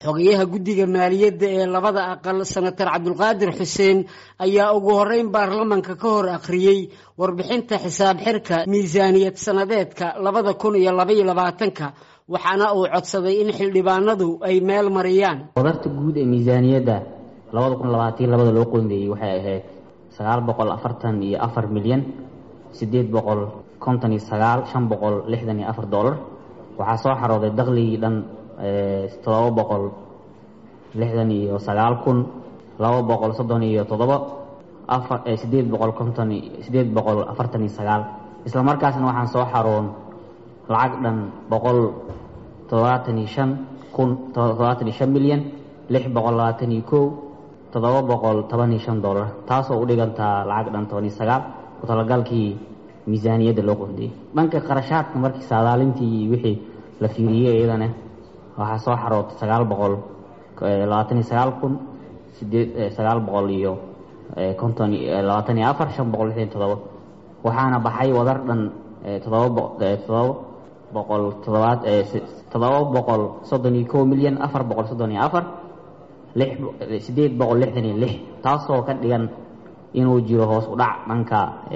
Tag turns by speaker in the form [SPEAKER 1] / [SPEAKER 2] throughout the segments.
[SPEAKER 1] xogayaha guddiga maaliyadda ee labada aqal senator cabdulqaadir xuseen ayaa ugu horeyn baarlamanka ka hor akhriyey warbixinta xisaab xirka miisaaniyad sanadeedka labada kun iyo labaiyo labaatanka waxaana uu codsaday in xildhibaanadu ay meel mariyaan
[SPEAKER 2] wadarta guud ee miisaaniyadda labada kun labaatan labada loo qoondeeyey waxay ahayd sagaal boqol afartan iyo afar milyan siddeed boqol konton iyo sagaal shan boqol lixdan iyo afar dollar waxaa soo xarooday dakligii dhan todoba boqol lixdan iyo sagaal kun laba boqol soddon iyo toddoba afar siddeed boqol konton siddeed boqol afartan iyo sagaal isla markaasna waxaan soo xaroon lacag dhan boqol toddobaatan iyo shan kun toddobaatan iyo shan milyan lix boqol labaatan iyo kow toddoba boqol toban iyo shan dollar taasoo u dhigantaa lacag dhan toban iyo sagaal ku talagalkii miisaaniyadda loo qondiyey dhanka qarashaadka markii saadaalintii wixii la fiiriyey iyadana waxaa soo xarootay sagaal boqol labaatan iyo sagaal kun sideed sagaal boqol iyo konton labaatan iyo afar shan boqol lixdan todoba waxaana baxay wadar dhan todoba todoba boqol todobaad todoba boqol soddon iyo kow milyan afar boqol soddon iyo afar lix sideed boqol lixdan iyo lix taasoo ka dhigan inuu jiro hoos u dhac dhanka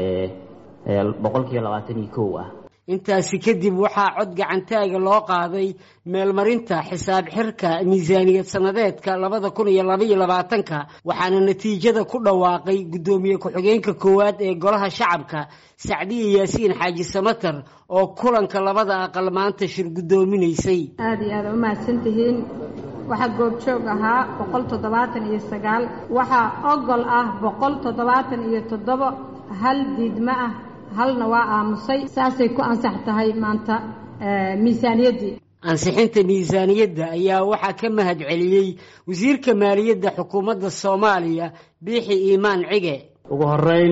[SPEAKER 2] boqolkiiba labaatan iyo kow ah
[SPEAKER 1] intaasi kadib waxaa cod gacantaaga loo qaaday meelmarinta xisaab xirka miisaaniyad sanadeedka labada kun iyo labaiyo labaatanka waxaana natiijada ku dhawaaqay guddoomiye ku-xigeenka koowaad ee golaha shacabka sacdiya yaasiin xaaji samatar oo kulanka labada aqal maanta shir guddoominaysay
[SPEAKER 3] aada iyo aada u mahadsantihiin waxaa goobjoog ahaa boqol toddobaatan iyo sagaal waxaa ogol ah boqol toddobaatan iyo toddoba hal diidmo ah halna waa aamusay saasay ku ansax tahay maanta miisaaniyaddii
[SPEAKER 1] ansixinta miisaaniyadda ayaa waxaa ka mahad celiyey wasiirka maaliyadda xukuumadda soomaaliya biixi iimaan cige
[SPEAKER 4] ugu horeyn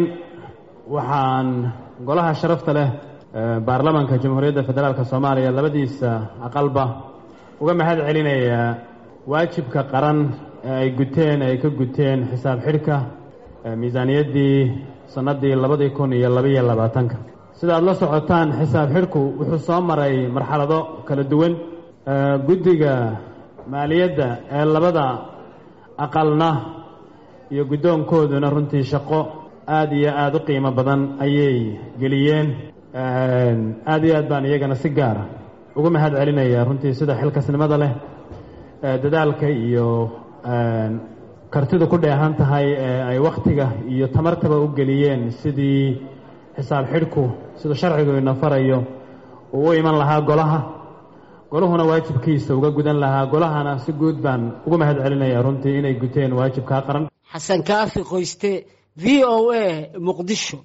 [SPEAKER 4] waxaan golaha sharafta leh baarlamanka jamhuuriyadda federaalk soomaaliya labadiisa aqalba uga mahad celinayaa waajibka qaran ee ay guteen ay ka guteen xisaab xidhka miisaaniyaddii sannaddii labadii kun iyo labaiyo labaatanka sida aad la socotaan xisaab xidhku wuxuu soo maray marxalado kala duwan guddiga maaliyadda ee labada aqalna iyo guddoonkooduna runtii shaqo aada iyo aada u qiimo badan ayay geliyeen aada iyo aad baan iyagana si gaara ugu mahad celinaya runtii sida xilkasnimada leh dadaalka iyo kartidu ku dheehan tahay ee ay wakhtiga iyo tamartaba u geliyeen sidii xisaab xidhku siduu sharcigu ina farayo uu u iman lahaa golaha golahuna waajibkiisa uga gudan lahaa golahana si guud baan ugu mahad celinaya runtii inay guteen waajibkaa qaran
[SPEAKER 1] xasan kaafi qoyste v o a muqdisho